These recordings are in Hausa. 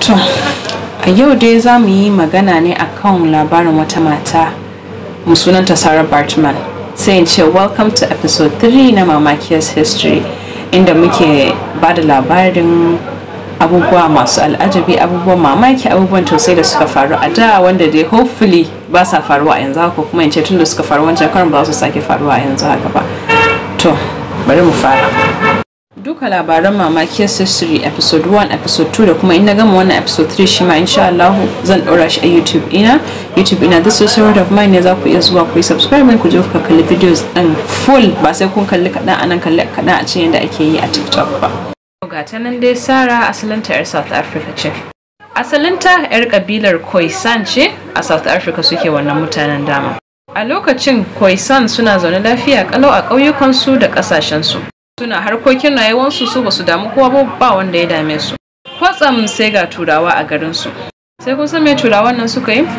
To, a yau dai za mu yi magana ne akan labarin wata mata mu sunanta Sarah Bartman. Sai in ce welcome to episode 3 na Mamakiyar's History inda muke ba da labarin abubuwa masu al'ajabi abubuwan mamaki abubuwan tausayi da suka faru a da wanda dai hopefully ba sa faruwa a yanzu haka kuma in ce tun da suka faru wancan karin ba su sake faruwa a yanzu haka ba. To, bari mu fara. duka labaran mamakiyar history episode 1 episode 2 da kuma in na gama wannan episode 3 shi ma insha Allah zan ɗora shi a youtube ina youtube ina this is word of mine ne za ku iya zuwa ku yi subscribe ku je ku kalli videos din full ba sai kun kalli kaɗan anan kalli kaɗan a cikin yadda ake yi a tiktok ba ga ta nan dai sara asalinta yar south africa ce asalinta yar kabilar khoisan ce a south africa suke wannan mutanen dama a lokacin khoisan suna zaune lafiya kalau a ƙauyukansu da ƙasashensu suna harkokin rayuwarsu su basu damu kowa ba ba wanda ya dame su kwatsam sai ga turawa a garinsu sai kun san me turawan nan suka yi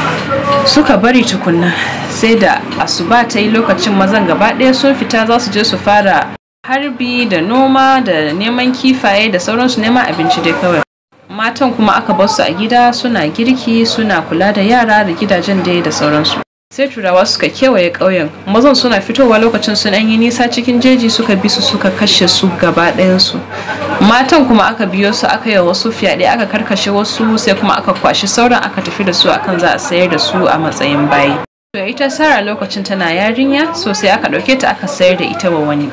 suka bari tukunna sai da asuba ta yi lokacin mazan gaba ɗaya sun fita za su je su fara harbi da noma da neman kifaye da sauransu neman abinci dai kawai matan kuma aka bar su a gida suna girki suna kula da yara da gidajen dai da sauransu sai turawa suka kewaye ƙauyen mazan suna fitowa lokacin sun yi nisa cikin jeji suka bi su suka kashe su gaba ɗayansu matan kuma aka biyo su aka yi wasu fyaɗe aka karkashe wasu sai kuma aka kwashi sauran aka tafi da su akan za a sayar da su a matsayin bayi to ita sara lokacin tana yarinya so sai aka ɗauke ta aka sayar da ita wa wani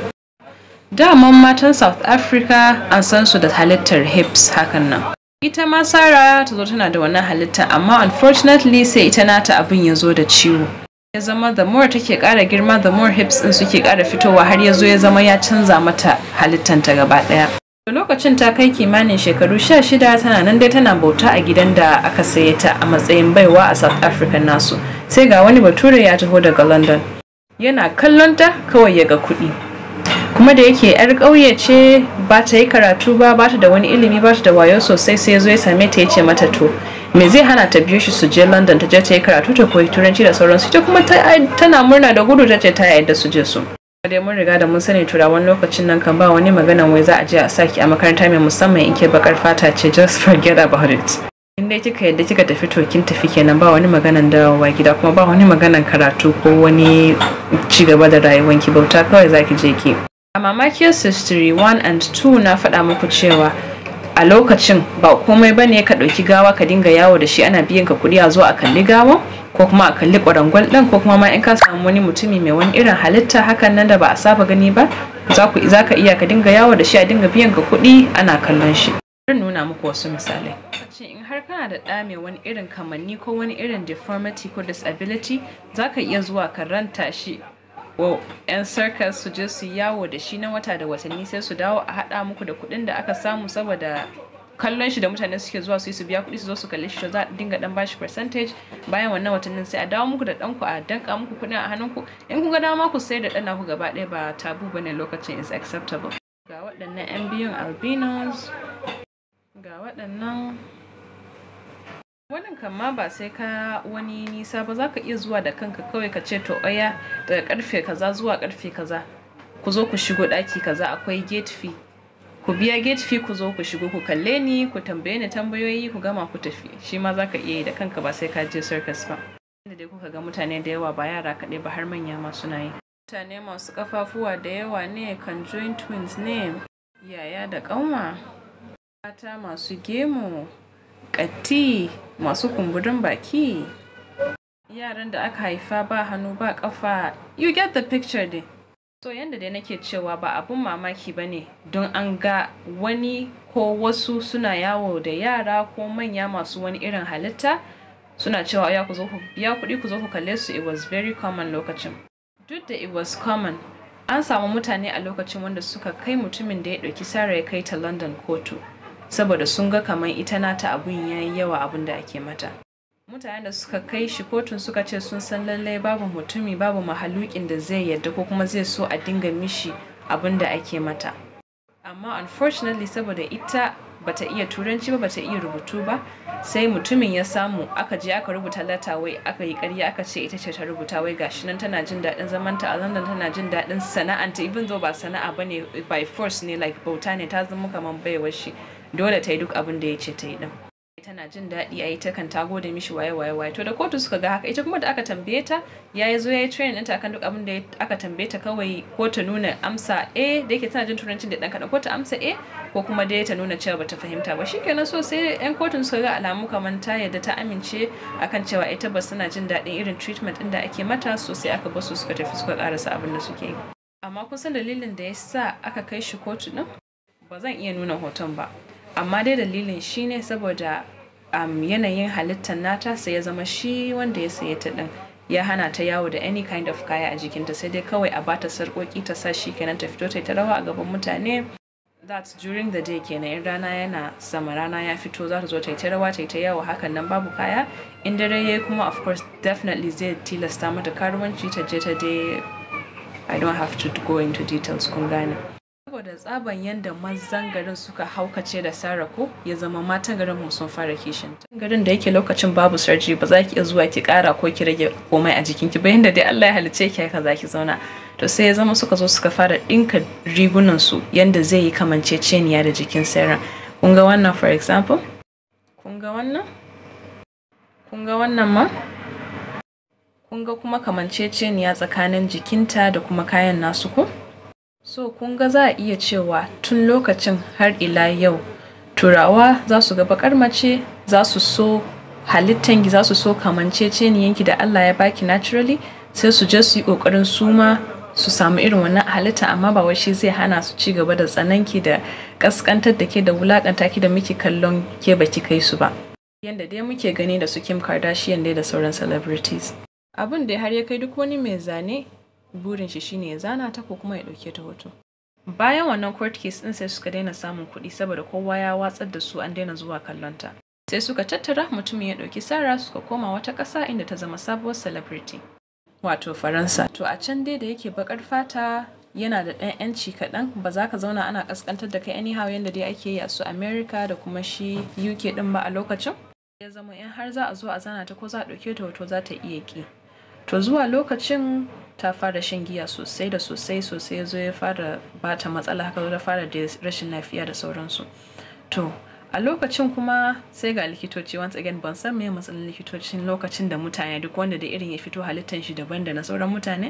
daman matan south africa an san su da halittar hips hakan nan ita ma Sara ta zo tana da wannan halitta amma unfortunately sai ita nata abin ya zo da ciwo ya zama the more take kara girma the more hips din suke kara fitowa har ya zo ya zama ya canza mata halittanta gaba daya lokacin ta kai kimanin shekaru sha shida tana nan dai tana bauta a gidan da aka saye ta a matsayin baiwa a south africa nasu sai ga wani bature ya taho daga london yana kallon ta kawai ya ga kuɗi kuma da yake yar ƙauye ce ba ta yi karatu ba ba ta da wani ilimi ba ta da wayo sosai sai zo ya same ta ya ce mata to me zai hana ta biyo shi su je london ta je ta yi karatu ta koyi turanci da sauransu ita kuma tana murna da gudu ta ce ta yadda su je su dai mun riga da mun sani turawan lokacin nan kan ba wani magana wai za a je a saki a makaranta mai musamman in ke bakar fata ce just forget about it in dai kika yadda kika tafi to kin tafi kenan ba wani maganan dawowa gida kuma ba wani maganan karatu ko wani ci gaba da rayuwanki bauta kawai zaki je ki A Mamakiyar History 1 and 2 na faɗa muku cewa a lokacin ba komai ba ne ka ɗauki gawa ka dinga yawo da shi ana biyan ka kuɗi a zo a kalli gawa ko kuma a kalli ƙwarangwal ɗin ko kuma ma in ka samu wani mutumi mai wani irin halitta hakan nan da ba a saba gani ba za ka iya ka dinga yawo da shi a dinga biyan ka kuɗi ana kallon shi. Zan nuna muku wasu misalai. in har kana da ɗa mai wani irin kamanni ko wani irin deformity ko disability za ka iya zuwa ka ranta shi wa 'yan circus su je su yawo da shi na wata da watanni sai su dawo a haɗa muku da kuɗin da aka samu saboda kallon shi da mutane suke zuwa su yi su biya kuɗi su zo su kalli shi za a dinga dan bashi percentage bayan wannan watannin sai a dawo muku da ɗanku a danka muku kuɗin a hannunku in kun ga dama ku sai da ɗan ku gaba ɗaya ba tabu bane lokacin is acceptable ga waɗannan 'yan biyun albinos ga waɗannan wannan kan ma ba sai ka wani nisa ba za ka iya zuwa da kanka kawai ka ce to oya daga karfe kaza zuwa karfe kaza ku zo ku shigo daki kaza akwai gate fee ku biya gate fee ku zo ku shigo ku kalle ni ku tambaye ni tambayoyi ku gama ku tafi shi ma za ka iya yi da kanka ba sai ka je circus ba inda dai kuka ga mutane da yawa ba yara kaɗai ba har manya ma suna yi mutane masu kafafuwa da yawa ne kan join twins ne yaya da ƙanwa mata masu gemu ƙatti masu kumburin baki yaran da aka haifa ba hannu ba kafa you get the picture dai so yanda dai nake cewa ba abun mamaki ba ne don an ga wani ko wasu suna yawo da yara ko manya masu wani irin halitta suna cewa ya ku zo ku biya kuɗi ku zo ku kalle su it was very common lokacin duk da it was common an samu mutane a lokacin wanda suka kai mutumin da ya ɗauki sara ya kai ta london kotu saboda sun ga kamar ita nata abun ya yi yawa abun da ake mata mutanen da suka kai shi kotun suka ce sun san lallai babu mutumi babu mahalukin da zai yadda ko kuma zai so a dinga mishi abun da ake mata amma unfortunately saboda ita bata iya turanci ba bata iya rubutu ba sai mutumin ya samu aka je aka rubuta lata wai aka yi karya aka ce ita ce ta rubuta wai gashi nan tana jin daɗin zamanta a london tana jin daɗin sana'anta even though ba sana'a bane by force ne like bauta ne ta zama kamar baiwar shi dole ta yi duk abin da ya ce ta yi din tana jin daɗi a yi ta kan ta gode mishi waye waye waye to da kotu suka ga haka ita kuma da aka tambaye ta ya yi zo ya yi training ɗinta akan duk abin da aka tambaye ta kawai ko ta nuna amsa a da yake tana jin turancin da ɗan kaɗan ko ta amsa a ko kuma dai ta nuna cewa bata fahimta ba shikenan so sai yan kotun suka ga alamu kamar ta yadda ta amince akan cewa ita ba suna jin daɗin irin treatment ɗin da ake mata so sai aka basu suka tafi suka karasa abin da suke yi amma kun san dalilin da ya sa aka kai shi kotu ɗin ba zan iya nuna hoton ba amma dai dalilin shi ne saboda um, yanayin halittar nata sai ya zama shi wanda ya saye ta din ya hana ta yawo da any kind of kaya a jikinta sai dai kawai a bata sarƙoƙi ta sa shi kenan ta fito ta ta rawa a gaban mutane that's during the day kenan in rana yana sama rana ya fito za ta zo ta yi ta rawa ta yi ta yawo hakan nan babu kaya in dare yayi kuma of course definitely zai tilasta mata karuwanci ta je ta dai I don't have to go into details kun gane saboda tsaban yadda mazan garin suka haukace da Sarah ko ya zama matan garin mu sun fara kishin garin da yake lokacin babu sarji ba za ki iya zuwa ki kara ko ki rage komai a jikinki ba yanda dai Allah ya halice ki haka za ki zauna to sai ya zama suka zo suka fara dinka rigunan su yanda zai yi kamanceceniya da jikin Sarah kun ga wannan for example kun ga wannan kun ga wannan ma kun ga kuma kamanceceniya tsakanin jikinta da kuma kayan nasu ko So kun ga za a iya cewa tun lokacin har ila yau turawa za su ga bakar mace za su so halittanki za su so kamanceceniyanki da Allah ya baki naturally sai su je su yi kokarin suma su samu irin wannan halitta amma ba wai shi zai hana su ci gaba da tsananki da kaskantar da ke da wulakanta ki da muke kallon ke baki kai su ba. Yanda dai muke gani da su Kim Kardashian dai da sauran celebrities. Abin da har ya kai duk wani mai zane burin shi shine ya zana ta ko kuma ya dauke ta hoto. Bayan wannan court case din sai suka daina samun kuɗi saboda kowa ya watsar da su an daina zuwa kallon ta. Sai suka tattara mutumin ya ɗauki Sara suka koma wata ƙasa inda ta zama sabuwar celebrity. Wato Faransa. To a can dai da yake bakar fata yana da ɗan ‘yanci kaɗan ba za ka zauna ana ƙasƙantar da kai anyhow yadda dai ake yi a su America da kuma shi UK ɗin ba a lokacin. Ya zama in har za a zo a zana ta ko za a ɗauke ta hoto za ta iya ƙi. To zuwa lokacin ta fara shan giya sosai da sosai sosai ya zo ya fara bata matsala haka da fara da rashin lafiya da sauransu to a lokacin kuma sai ga likitoci once again ban san me matsalar likitocin lokacin da mutane duk wanda da irin ya fito halittan shi daban da na sauran mutane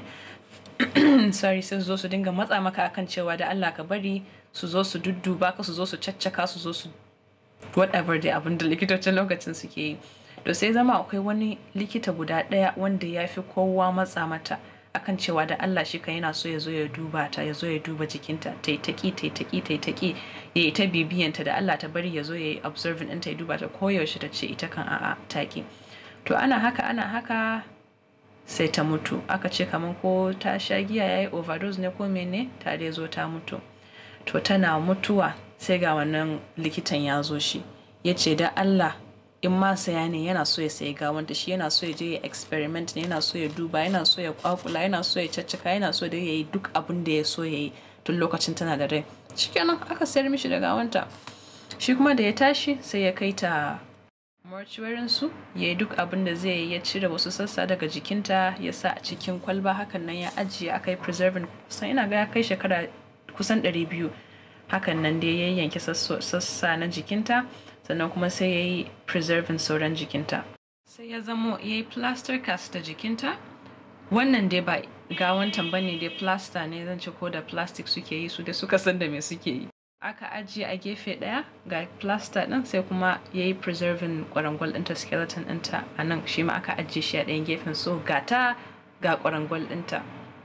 sorry sai su zo su dinga matsa maka akan cewa da Allah ka bari su zo su dudduba ka su zo su caccaka su zo su whatever dai abin da likitocin lokacin suke yi to sai zama akwai wani likita guda ɗaya wanda ya fi kowa matsa mata akan cewa da Allah shi kan yana so ya zo ya duba ta ya zo ya duba jikinta ta yi taƙi ta yi taƙi ta yi taƙi ya yi ta bibiyanta da Allah ta bari ya zo ya yi observing ɗinta ya duba ta koyaushe ta ce ita kan a'a taƙi to ana haka ana haka sai ta mutu aka ce kamar ko ta sha giya ya yi overdose ne ko mene ta dai zo ta mutu to tana mutuwa sai ga wannan likitan ya zo shi ya ce da Allah in ma saya ne yana so ya sayi gawanta shi yana so ya je ya experiment ne yana so ya duba yana so ya kwakula yana so ya caccaka yana so da ya yi duk abin da ya so ya yi tun lokacin tana da rai shikenan aka sayar mishi da gawanta shi kuma da ya tashi sai ya kai ta mortuarin su ya yi duk abin da zai yi ya cire wasu sassa daga jikinta ya sa a cikin kwalba hakan nan ya ajiye aka yi preserving kusan ina ga ya kai shekara kusan 200 hakan nan dai ya yanke sassa na jikinta sannan kuma sai ya yi preserving sauran jikinta sai ya zamo ya yi plaster cast da jikinta wannan dai ba gawantan bane dai plaster ne zan ce ko da plastic suke yi su da suka san da me suke yi aka ajiye a gefe ɗaya ga plaster ɗin sai kuma ya yi preserving kwarangwal ɗinta skeleton ɗinta a nan shi ma aka ajiye shi a ɗayan gefen so ga ta ga kwarangwal ɗinta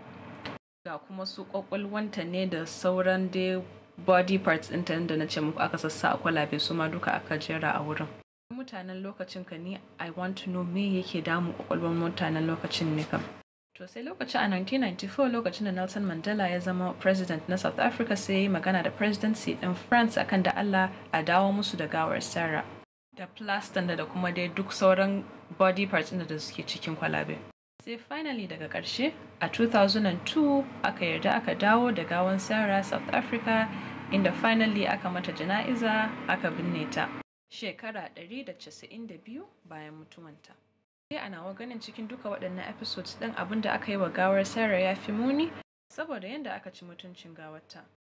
ga kuma su kwakwalwanta ne da sauran dai body parts ɗinta da na ce muku aka sassa a kwalabe su ma duka aka jera a wurin mutanen lokacin ka ni i want to know me yake damu kwakwalwar mutanen lokacin ne kam to sai lokacin a 1994 lokacin da nelson mandela ya zama president na south africa sai ya yi magana da presidency ɗin france akan da allah a dawo musu da gawar sarah da plastan da kuma dai duk sauran body parts ɗin da suke cikin kwalabe sai finally daga ƙarshe a 2002 aka yarda aka dawo da gawan sarah south africa inda finally aka mata jana'iza aka binne ta shekara 192 bayan mutuwanta sai a nawa ganin cikin duka waɗannan episodes ɗin abin da aka yi wa gawar sarah ya fi muni saboda yadda aka ci mutuncin gawarta